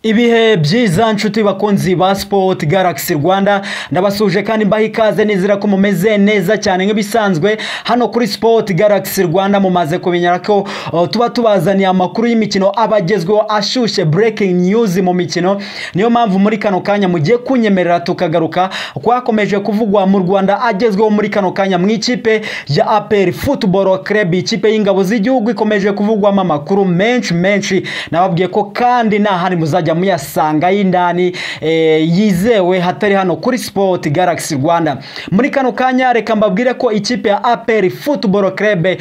ibihe byiza nshuti bakunzi ba sipoti garagisi rwanda ndabasuje kandi mbaha ikaze nizera ko mumeze neza cyane nk'ibisanzwe hano kuri sipoti garagisi rwanda mumaze kumenya ko uh, tuba tubazaniye amakuru y'imikino aba agezweho ashyushye breaking news mu mikino niyo mpamvu muri kano kanya mugiye kunyemerera tukagaruka kwakomeje kuvugwa mu rwanda agezweho muri kano kanya mu ikipe ya aperi futuboro kerebi ikipe y'ingabo z'igihugu ikomeje kuvugwamo amakuru menshi menshi nababwiye ko kandi nta handi muzajya muyasanga y'indani eh, yizewe hatari hano kuri sipoti garagisi rwanda muri kano kanya reka mbabwire ko ikipe ya aperi futuboro kerebe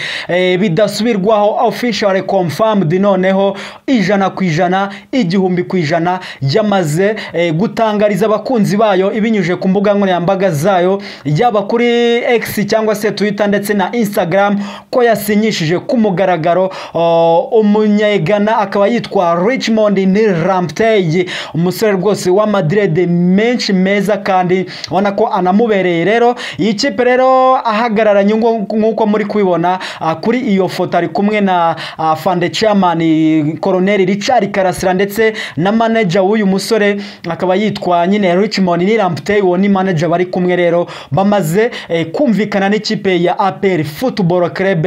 bidasubirwaho official confirmed noneho ijana ku ijana igihumbi ku ijana yamaze eh, gutangariza abakunzi bayo ibinyujije ku mbuga nkoranyambaga zayo yaba kuri x cyangwa se twitter ndetse na instagram ko yasinyishije ku mugaragaro oh, umunyegana akaba yitwa richmond ni ramptey umusore rwose wa madrid menshi meza kandi ubona ko anamubereye rero iyi kipe rero ahagararanye ngo- nk'uko muri kubibona ah, kuri iyo foto ari kumwe na ah, fande chairman koroneri richard karasira ndetse na manager w'uyu musore akaba yitwa nyine richmond ni ramptey uwo ni manager bari kumwe rero bamaze eh, kumvikana n'ikipe ya apr football club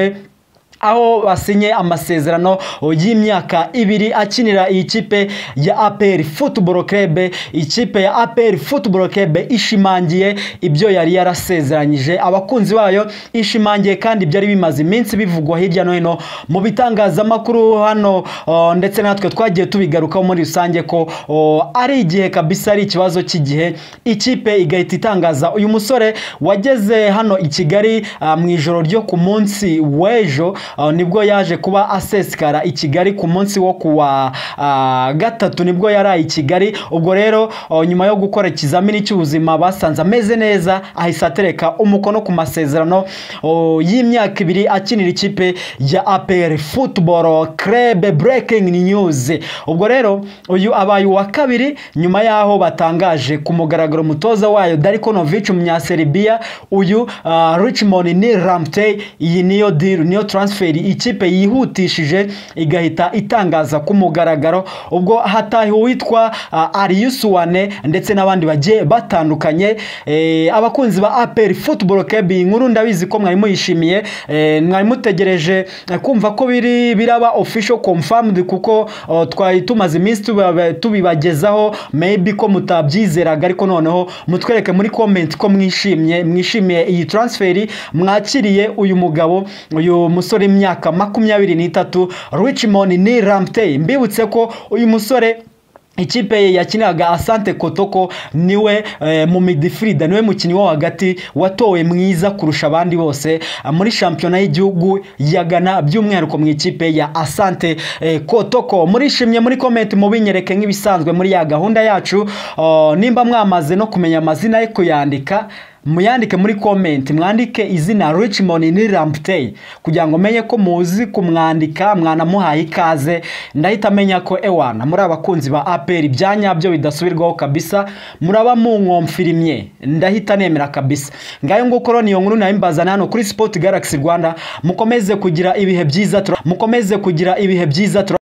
aho basinye amasezerano y'imyaka ibiri akinira iyi kipe ya APR Football Club ikipe ya APR Football Club ishimangiye ibyo yari yarasezeranyije abakunzi bayo ishimangiye kandi byari bimaze iminsi bivugwa hirya no hino mu bitangazamakuru hano oh, ndetse natwe twagiye tubigarukaho muri rusange ko oh, ari igihe kabisa ari ikibazo cy'igihe ikipe igahita itangaza uyu musore wageze hano i Kigali ah, mu ijoro ryo ku munsi w'ejo ah, nibwo yaje kuba asesekara i Kigali ku munsi wo kuwa ah, gatatu nibwo yari ari i Kigali ubwo rero ah, nyuma yo gukora ikizamini cy'ubuzima basanze ameze neza ahise atereka umukono ku masezerano oh, y'imyaka ibiri akinira ikipe ya APR Football Club breaking news ubwo rero uyu abaye uwa kabiri nyuma y'aho batangaje ku mugaragaro umutoza wayo Darko Novic Munyaserbia uyu ah, Richmond ni Ramtey iyi niyo deal niyo transfer ikipe yihutishije igahita itangaza ku mugaragaro ubwo hatahiwe uwitwa ah, Ariusuwane ndetse n'abandi bagiye batandukanye Eh, abakunzi ba APR Football Club iyi nkuru ndabizi ko mwari muyishimiye Eh, mwari mutegereje eh, kumva ko biri biraba official confirmed kuko oh, twari tumaze iminsi tuba- tubibagezaho maybe ko mutabyizeraga ariko noneho mutwereke muri comment ko mwishimye mwishimiye iyi transfer mwakiriye uyu mugabo uyu musore imyaka makumyabiri n'itatu Richmond ni Ramtey mbibutse ko uyu musore ikipe ye yakinaga Asante Kotoko niwe eh, mu midfield niwe mukinnyi wo hagati watowe mwiza kurusha abandi bose ah, muri shampiyona y'igihugu ya Ghana by'umwihariko mu ikipe ya Asante eh, Kotoko murishimye muri comment mubinyereke nk'ibisanzwe muri ya gahunda yacu oh, nimba mwamaze no kumenya amazina ye kuyandika muyandike muri comment mwandike izina Richmond ni Ramptey kugira ngo menye ko muzi kumwandika mwanamuhaye ikaze ndahita menya ko ewana muri abakunzi ba APR ibya nyabyo bidasubirwaho kabisa muraba munkomfirimye ndahita nemera kabisa ngayo nguko rero niyo nkuru nayimbazana hano kuri Sport Galaxy Rwanda mukomeze kugira ibihe byiza tura- mukomeze kugira ibihe byiza tura-